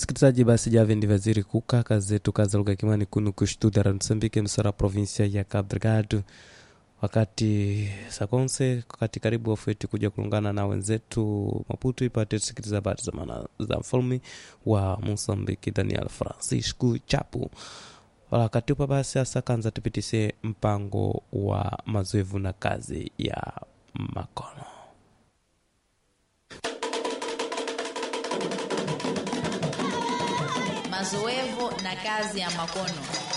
sikilizaji basi jave ndi vaziri kuka kazi zetu kaza lugha kimani kunu kushtuda ra msambike msara provinsia ya Cabo Delgado wakati sakonse wakati karibu wafeti kuja kulungana na wenzetu Maputo ipate sikiliza habari za maana za mfalme wa Mosambiki Daniel Francisco Chapo wakati upa basi asa kanza tupitise mpango wa mazoevu na kazi ya makono mazoevu na kazi ya makono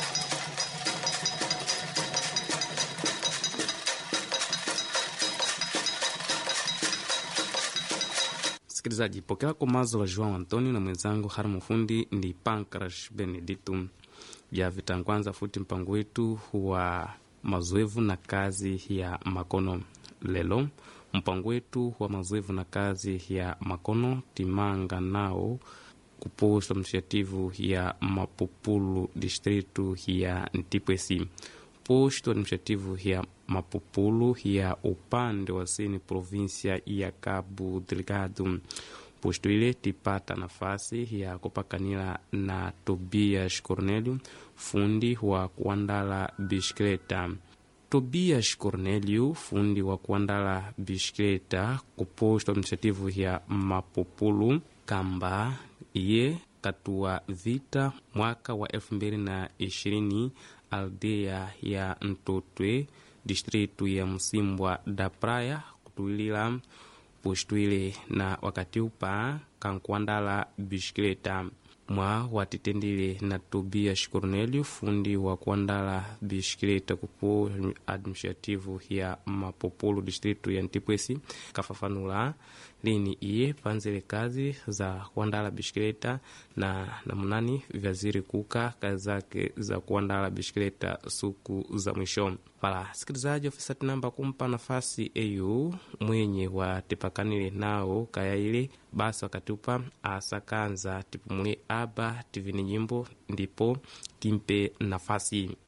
msikilizaji pokea komazo la joão antonio na mwenzangu harimo fundi ndi pancras benedito ya vitangwanza futi mpango wetu wa mazoevu na kazi ya makono lelo mpango wetu wa mazoevu na kazi ya makono timanga nao kuposto administrativo ya mapupulu distrito ya ntipwesi posto administrativo ya mapupulu ya upande wa sini provinsia ya cabo delgado posto ile tipata nafasi ya kupakanila na tobias cornelio fundi wa kuandala bisikleta tobias cornelio fundi wa kuandala bisikleta kuposto administrativo ya mapupulu kamba iye katua vita mwaka wa elfu mbili na ishirini aldea ya ntotwe distritu ya msimbwa da praia kutuilila postwile na wakati upa kankuandala bisikleta mwa watitendile na tobias cornelio fundi wa kuandala bisikleta kupo administrativo ya mapopolo distritu ya ntipwesi kafafanula lini iye panzele kazi za kuandala bisikleta na namunani vyaziri kuka kazi zake za kuandala bisikleta suku za mwisho pala sikilizaji ofisa tinamba kumpa nafasi eyu mwenye wa tipakanile nao kaya ile basi wakati upa asakanza tipumule aba tivini nyimbo ndipo timpe nafasi